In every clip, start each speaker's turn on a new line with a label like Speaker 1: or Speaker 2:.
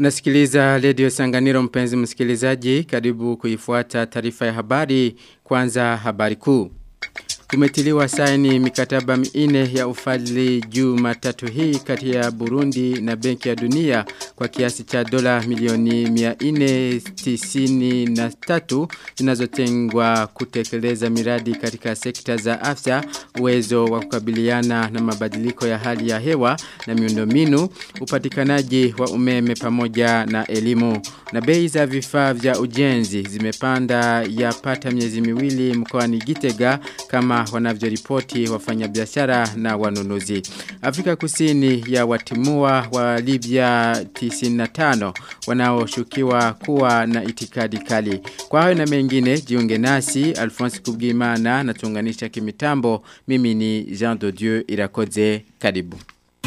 Speaker 1: Unasikiliza Radio Sanganiro mpenzi msikilizaji, karibu kuifuata taarifa ya habari, kwanza habari kuu. Kumetiliwa saini mikataba minne ya ufadhili Jumatatu hii kati ya Burundi na Benki ya Dunia kwa kiasi cha dola milioni 493 zinazotengwa kutekeleza miradi katika sekta za afya, uwezo wa kukabiliana na mabadiliko ya hali ya hewa na miundombinu, upatikanaji wa umeme pamoja na elimu. Na bei za vifaa vya ujenzi zimepanda yapata miezi miwili mkoani Gitega kama wanavyoripoti wafanyabiashara na wanunuzi. Afrika Kusini ya watimua wa Libya 95 wanaoshukiwa kuwa na itikadi kali. Kwa hayo na mengine jiunge nasi Alphonse Kubwimana na tuunganisha kimitambo. Mimi ni Jean de Dieu Irakoze. Karibu.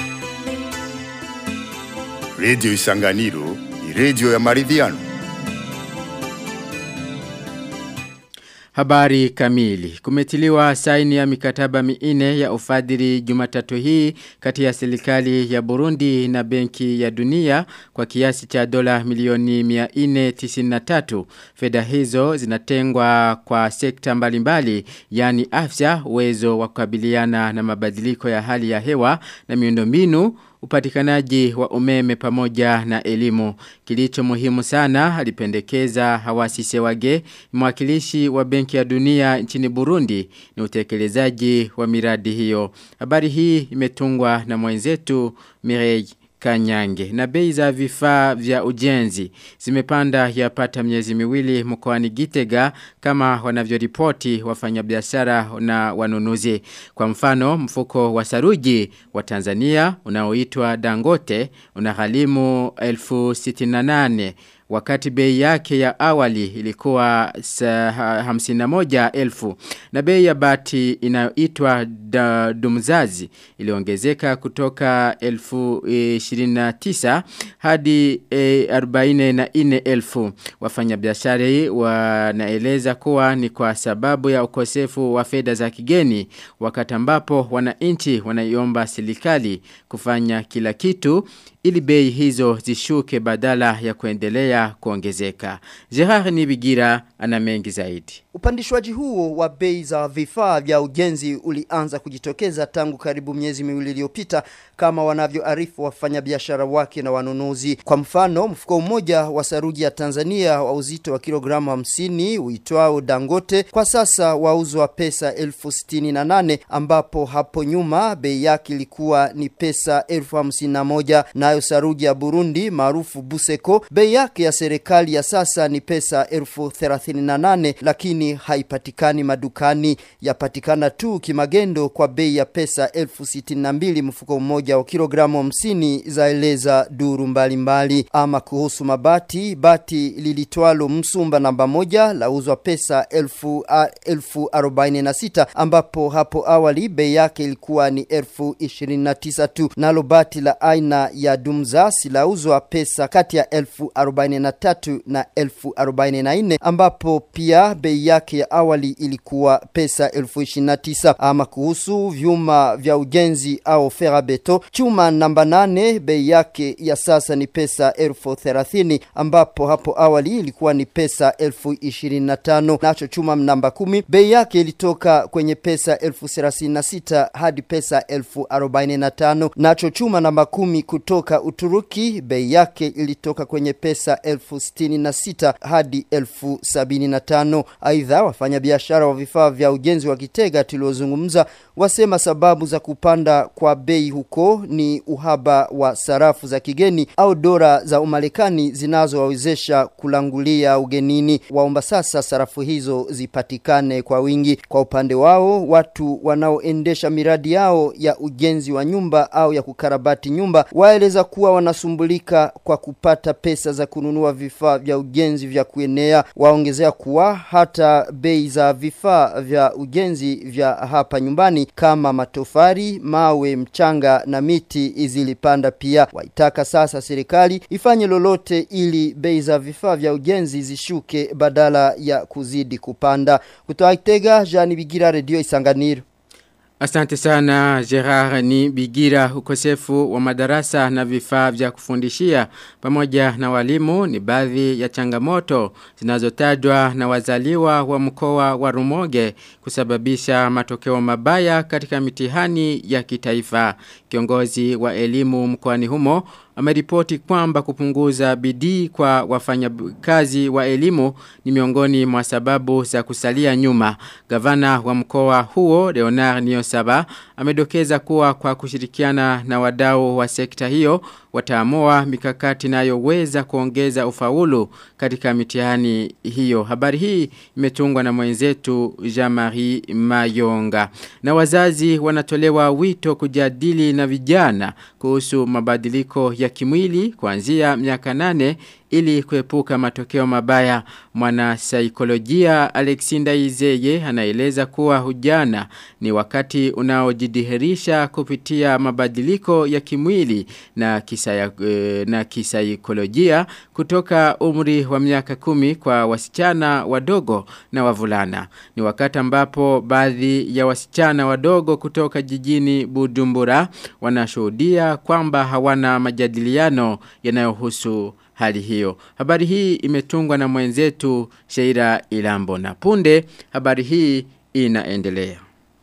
Speaker 2: Radio Isanganiro ni radio ya maridhiano.
Speaker 1: Habari kamili. Kumetiliwa saini ya mikataba minne ya ufadhili Jumatatu hii kati ya serikali ya Burundi na Benki ya Dunia kwa kiasi cha dola milioni 493. Fedha hizo zinatengwa kwa sekta mbalimbali, yani afya, uwezo wa kukabiliana na mabadiliko ya hali ya hewa na miundombinu upatikanaji wa umeme pamoja na elimu. Kilicho muhimu sana alipendekeza Hawasi Sewage, mwakilishi wa Benki ya Dunia nchini Burundi ni utekelezaji wa miradi hiyo. Habari hii imetungwa na mwenzetu Mirei Kanyange. Na bei za vifaa vya ujenzi zimepanda yapata miezi miwili mkoani Gitega kama wanavyoripoti wafanyabiashara na wanunuzi. Kwa mfano mfuko wa saruji wa Tanzania unaoitwa Dangote unaghalimu 1068 wakati bei yake ya awali ilikuwa hamsina moja elfu na bei ya bati inayoitwa dumzazi iliongezeka kutoka elfu ishirini na tisa hadi e, arobaini na ine elfu wafanyabiashara wanaeleza kuwa ni kwa sababu ya ukosefu wa fedha za kigeni wakati ambapo wananchi wanaiomba serikali kufanya kila kitu ili bei hizo zishuke badala ya kuendelea kuongezeka. Gerard Nibigira ana mengi zaidi.
Speaker 3: Upandishwaji huo wa bei za vifaa vya ujenzi ulianza kujitokeza tangu karibu miezi miwili iliyopita kama wanavyoarifu wafanyabiashara wake na wanunuzi. Kwa mfano, mfuko mmoja wa saruji ya Tanzania wa uzito wa kilogramu 50 uitwao Dangote kwa sasa wauzwa pesa elfu sitini na nane ambapo hapo nyuma bei yake ilikuwa ni pesa elfu hamsini na moja nayo saruji ya Burundi maarufu Buseko bei yake ya serikali ya sasa ni pesa elfu thelathini na nane lakini haipatikani madukani yapatikana tu kimagendo kwa bei ya pesa elfu sitini na mbili mfuko mmoja wa kilogramu hamsini zaeleza duru mbalimbali mbali. ama kuhusu mabati bati lilitwalo msumba namba moja lauzwa pesa elfu, a, elfu arobaini na sita ambapo hapo awali bei yake ilikuwa ni elfu ishirini na tisa tu nalo bati la aina ya dumzas lauzwa pesa kati ya elfu arobaini na tatu na elfu arobaini na nne ambapo pia bei yake ya awali ilikuwa pesa elfu ishirini na tisa ama kuhusu vyuma vya ujenzi au ferabeto chuma namba nane bei yake ya sasa ni pesa elfu thelathini ambapo hapo awali ilikuwa ni pesa elfu ishirini na tano nacho chuma namba kumi bei yake ilitoka kwenye pesa elfu thelathini na sita hadi pesa elfu arobaini na tano nacho chuma namba kumi kutoka Uturuki bei yake ilitoka kwenye pesa elfu sitini na sita hadi elfu sabini na tano aidha wafanyabiashara wa vifaa vya ujenzi wa Kitega tuliozungumza wasema sababu za kupanda kwa bei huko ni uhaba wa sarafu za kigeni au dola za Umarekani zinazowawezesha kulangulia ugenini. Waomba sasa sarafu hizo zipatikane kwa wingi. Kwa upande wao, watu wanaoendesha miradi yao ya ujenzi wa nyumba au ya kukarabati nyumba waeleza kuwa wanasumbulika kwa kupata pesa za kununua vifaa vya ujenzi vya kuenea. Waongezea kuwa hata bei za vifaa vya ujenzi vya hapa nyumbani kama matofari, mawe, mchanga na miti zilipanda pia. Waitaka sasa serikali ifanye lolote ili bei za vifaa vya ujenzi zishuke badala ya kuzidi kupanda. Kutoa Itega, Jani Bigira, Radio Isanganiro.
Speaker 1: Asante sana Gerard ni Bigira ukosefu wa madarasa na vifaa vya kufundishia pamoja na walimu ni baadhi ya changamoto zinazotajwa na wazaliwa wa mkoa wa Rumoge kusababisha matokeo mabaya katika mitihani ya kitaifa. Kiongozi wa elimu mkoani humo ameripoti kwamba kupunguza bidii kwa wafanyakazi wa elimu ni miongoni mwa sababu za kusalia nyuma. Gavana wa mkoa huo Leonard Niosaba amedokeza kuwa kwa kushirikiana na wadau wa sekta hiyo wataamua mikakati inayoweza kuongeza ufaulu katika mitihani hiyo. Habari hii imetungwa na mwenzetu Jean-Marie Mayonga. Na wazazi wanatolewa wito kujadili na vijana kuhusu mabadiliko ya kimwili kuanzia miaka nane ili kuepuka matokeo mabaya. Mwana saikolojia Alexinda Izeye anaeleza kuwa hujana ni wakati unaojidihirisha kupitia mabadiliko ya kimwili na kisa na kisaikolojia kutoka umri wa miaka kumi kwa wasichana wadogo na wavulana. Ni wakati ambapo baadhi ya wasichana wadogo kutoka jijini Bujumbura wanashuhudia kwamba hawana majadiliano yanayohusu hali hiyo. Habari hii imetungwa na mwenzetu Sheira Ilambo na punde habari hii inaendelea.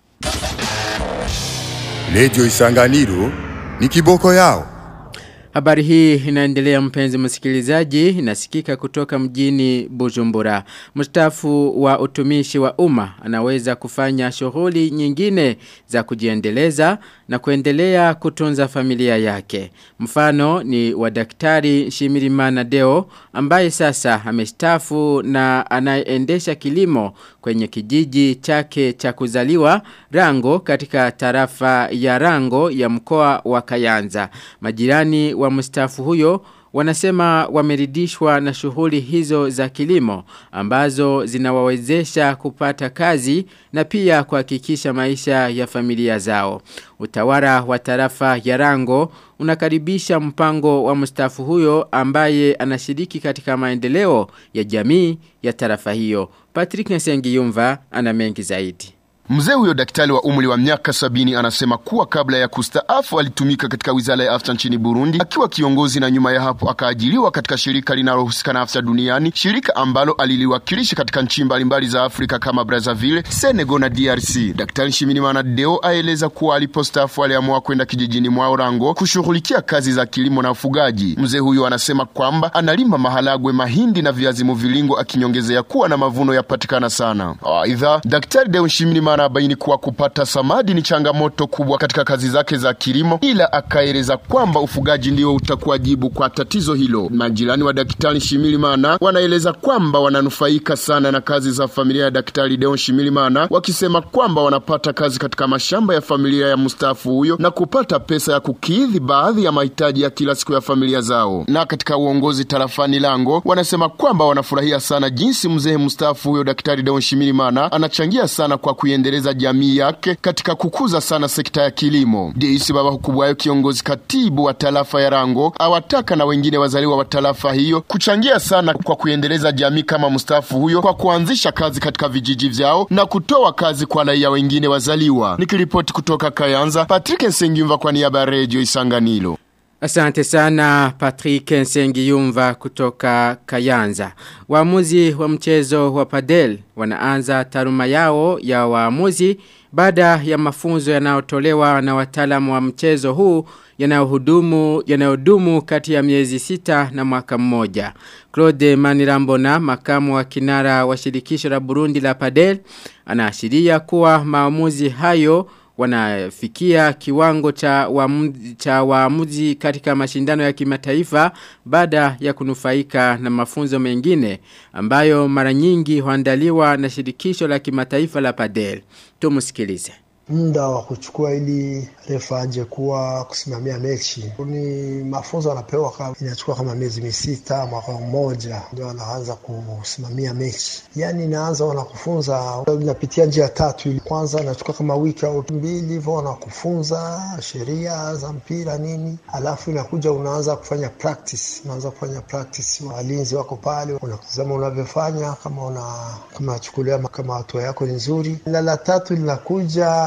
Speaker 2: Radio Isanganiro ni kiboko yao.
Speaker 1: Habari hii inaendelea mpenzi msikilizaji inasikika kutoka mjini Bujumbura. Mstaafu wa utumishi wa umma anaweza kufanya shughuli nyingine za kujiendeleza na kuendelea kutunza familia yake. Mfano ni wa daktari Shimirimana Deo ambaye sasa amestaafu na anayeendesha kilimo kwenye kijiji chake cha kuzaliwa Rango katika tarafa ya Rango ya mkoa wa Kayanza. Majirani wa mstaafu huyo wanasema wameridishwa na shughuli hizo za kilimo ambazo zinawawezesha kupata kazi na pia kuhakikisha maisha ya familia zao. Utawala wa tarafa ya Rango unakaribisha mpango wa mstaafu huyo ambaye anashiriki katika maendeleo ya jamii ya tarafa hiyo. Patrick Nsengiyumva ana mengi zaidi.
Speaker 4: Mzee huyo daktari wa umri wa miaka sabini anasema kuwa kabla ya kustaafu alitumika katika wizara ya afya nchini Burundi akiwa kiongozi, na nyuma ya hapo akaajiriwa katika shirika linalohusika na afya duniani, shirika ambalo aliliwakilisha katika nchi mbalimbali za Afrika kama Brazzaville, Senegal na DRC. Daktari Nshimirimana Deo aeleza kuwa alipostaafu aliamua kwenda kijijini mwao Rango kushughulikia kazi za kilimo na ufugaji. Mzee huyo anasema kwamba analima maharagwe, mahindi na viazi mviringo, akinyongezea kuwa na mavuno yapatikana sana. Aidha, daktari Deo Nshimirimana anabaini kuwa kupata samadi ni changamoto kubwa katika kazi zake za kilimo, ila akaeleza kwamba ufugaji ndio utakuwa jibu kwa tatizo hilo. Majirani wa daktari Shimirimana wanaeleza kwamba wananufaika sana na kazi za familia ya daktari Deon Shimirimana, wakisema kwamba wanapata kazi katika mashamba ya familia ya mstaafu huyo na kupata pesa ya kukidhi baadhi ya mahitaji ya kila siku ya familia zao. Na katika uongozi tarafani Lango wanasema kwamba wanafurahia sana jinsi mzee mstaafu huyo daktari Deon Shimirimana anachangia sana kwa kuendeleza jamii yake katika kukuza sana sekta ya kilimo. Deisi Baba Hukubwayo, kiongozi katibu wa tarafa ya Rango, awataka na wengine wazaliwa wa tarafa hiyo kuchangia sana kwa kuendeleza jamii kama mstaafu huyo kwa kuanzisha kazi katika vijiji vyao na kutoa kazi kwa raia wengine wazaliwa. Nikiripoti kutoka Kayanza, Patrick Nsengimva kwa niaba ya Radio Isanganiro.
Speaker 1: Asante sana Patrick Nsengiyumva kutoka Kayanza. Waamuzi wa mchezo wa padel wanaanza taruma yao ya waamuzi baada ya mafunzo yanayotolewa na wataalamu wa mchezo huu yanayohudumu yanayodumu kati ya miezi sita na mwaka mmoja. Claude Manirambona, makamu wa kinara wa shirikisho la Burundi la padel, anaashiria kuwa maamuzi hayo wanafikia kiwango cha waamuzi, cha waamuzi katika mashindano ya kimataifa baada ya kunufaika na mafunzo mengine ambayo mara nyingi huandaliwa na shirikisho la kimataifa la padel. Tumusikilize
Speaker 5: muda wa kuchukua ili refa aje kuwa kusimamia mechi ni mafunzo anapewa kama inachukua kama miezi misita mwaka mmoja ndio anaanza kusimamia mechi yani inaanza wanakufunza inapitia njia tatu ili kwanza inachukua kama wiki au mbili hivyo wanakufunza sheria za mpira nini alafu inakuja unaanza kufanya practice unaanza kufanya practice walinzi wako pale unatazama unavyofanya kama una kama chukulia kama hatua yako ni nzuri na la tatu linakuja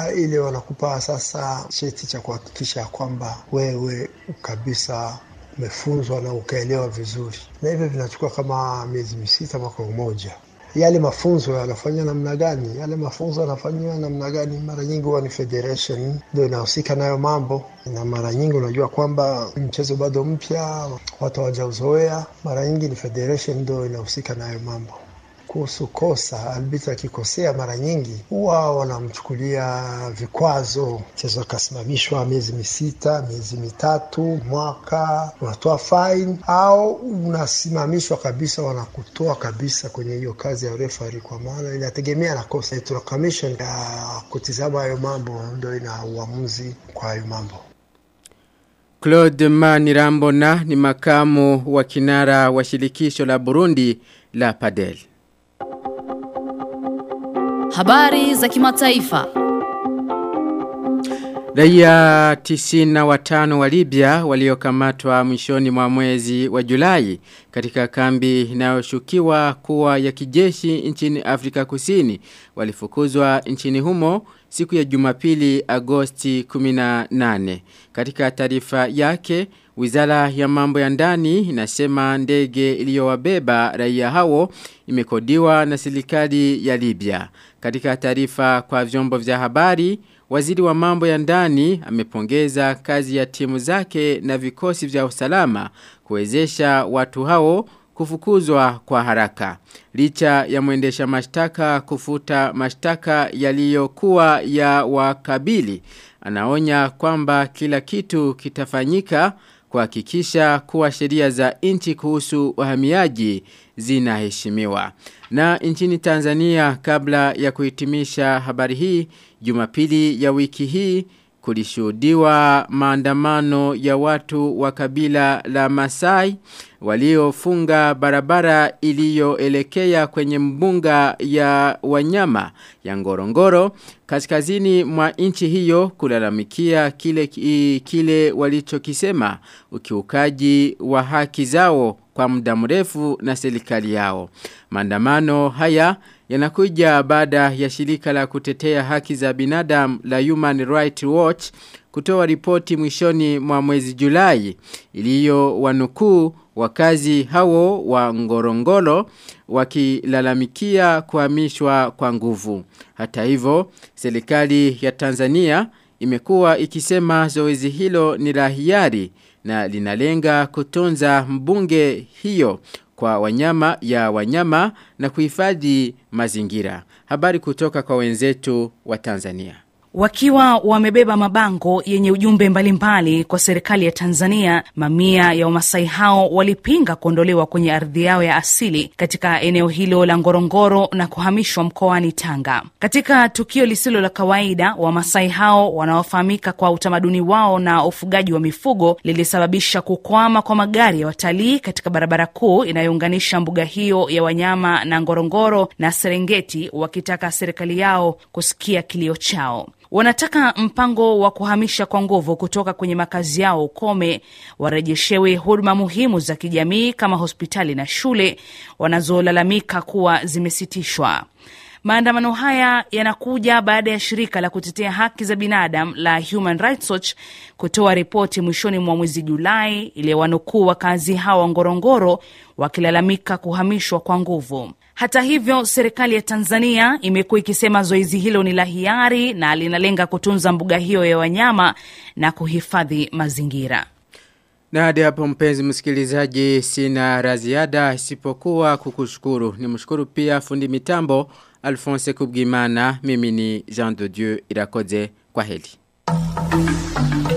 Speaker 5: na ile wanakupa sasa cheti cha kuhakikisha kwamba wewe kabisa umefunzwa na ukaelewa vizuri, na hivyo vinachukua kama miezi misita mwaka mmoja. Yale mafunzo yanafanywa namna gani? Yale mafunzo yanafanywa namna gani? Mara nyingi huwa ni federation ndio inahusika nayo mambo, na mara nyingi unajua kwamba mchezo bado mpya, watu hawajauzoea. Mara nyingi ni federation ndio inahusika nayo mambo kuhusu kosa albita akikosea mara nyingi huwa wanamchukulia vikwazo, mchezo akasimamishwa miezi misita, miezi mitatu, mwaka, unatoa fine au unasimamishwa kabisa, wanakutoa kabisa kwenye hiyo kazi ya refari, kwa maana inategemea na kosa. Electoral Commission ya kutizama hayo mambo ndio ina uamuzi kwa hayo mambo.
Speaker 1: Claude Manirambona ni makamu wa kinara wa shirikisho la Burundi la Padel.
Speaker 6: Habari za kimataifa.
Speaker 1: Raia tisina watano wa Libya waliokamatwa mwishoni mwa mwezi wa Julai katika kambi inayoshukiwa kuwa ya kijeshi nchini Afrika Kusini walifukuzwa nchini humo siku ya Jumapili Agosti 18. Katika taarifa yake Wizara ya mambo ya ndani inasema ndege iliyowabeba raia hao imekodiwa na serikali ya Libya. Katika taarifa kwa vyombo vya habari, waziri wa mambo ya ndani amepongeza kazi ya timu zake na vikosi vya usalama kuwezesha watu hao kufukuzwa kwa haraka. Licha ya mwendesha mashtaka kufuta mashtaka yaliyokuwa ya wakabili, anaonya kwamba kila kitu kitafanyika kuhakikisha kuwa sheria za nchi kuhusu wahamiaji zinaheshimiwa. Na nchini Tanzania kabla ya kuhitimisha habari hii, Jumapili ya wiki hii kulishuhudiwa maandamano ya watu wa kabila la Masai waliofunga barabara iliyoelekea kwenye mbunga ya wanyama ya Ngorongoro kaskazini mwa nchi hiyo kulalamikia kile kile walichokisema ukiukaji wa haki zao kwa muda mrefu na serikali yao. Maandamano haya yanakuja baada ya shirika la kutetea haki za binadamu la Human Rights Watch kutoa ripoti mwishoni mwa mwezi Julai iliyo wanukuu wakazi hao wa Ngorongoro wakilalamikia kuhamishwa kwa nguvu. Hata hivyo, serikali ya Tanzania imekuwa ikisema zoezi hilo ni la hiari na linalenga kutunza mbunge hiyo kwa wanyama ya wanyama na kuhifadhi mazingira. Habari kutoka kwa wenzetu wa Tanzania.
Speaker 7: Wakiwa wamebeba mabango yenye ujumbe mbalimbali mbali kwa serikali ya Tanzania, mamia ya Wamasai hao walipinga kuondolewa kwenye ardhi yao ya asili katika eneo hilo la Ngorongoro na kuhamishwa mkoani Tanga. Katika tukio lisilo la kawaida, Wamasai hao wanaofahamika kwa utamaduni wao na ufugaji wa mifugo lilisababisha kukwama kwa magari ya watalii katika barabara kuu inayounganisha mbuga hiyo ya wanyama na Ngorongoro na Serengeti, wakitaka serikali yao kusikia kilio chao. Wanataka mpango wa kuhamisha kwa nguvu kutoka kwenye makazi yao ukome, warejeshewe huduma muhimu za kijamii kama hospitali na shule wanazolalamika kuwa zimesitishwa. Maandamano haya yanakuja baada ya shirika la kutetea haki za binadamu la Human Rights Watch kutoa ripoti mwishoni mwa mwezi Julai iliyowanukuu wakazi hawa wa Ngorongoro wakilalamika kuhamishwa kwa nguvu. Hata hivyo, serikali ya Tanzania imekuwa ikisema zoezi hilo ni la hiari na linalenga kutunza mbuga hiyo ya wanyama na kuhifadhi mazingira.
Speaker 1: Na hadi hapo mpenzi msikilizaji sina raziada isipokuwa kukushukuru. Ni mshukuru pia fundi mitambo Alphonse Kubgimana. Mimi ni Jean de Dieu Irakoze kwa heli.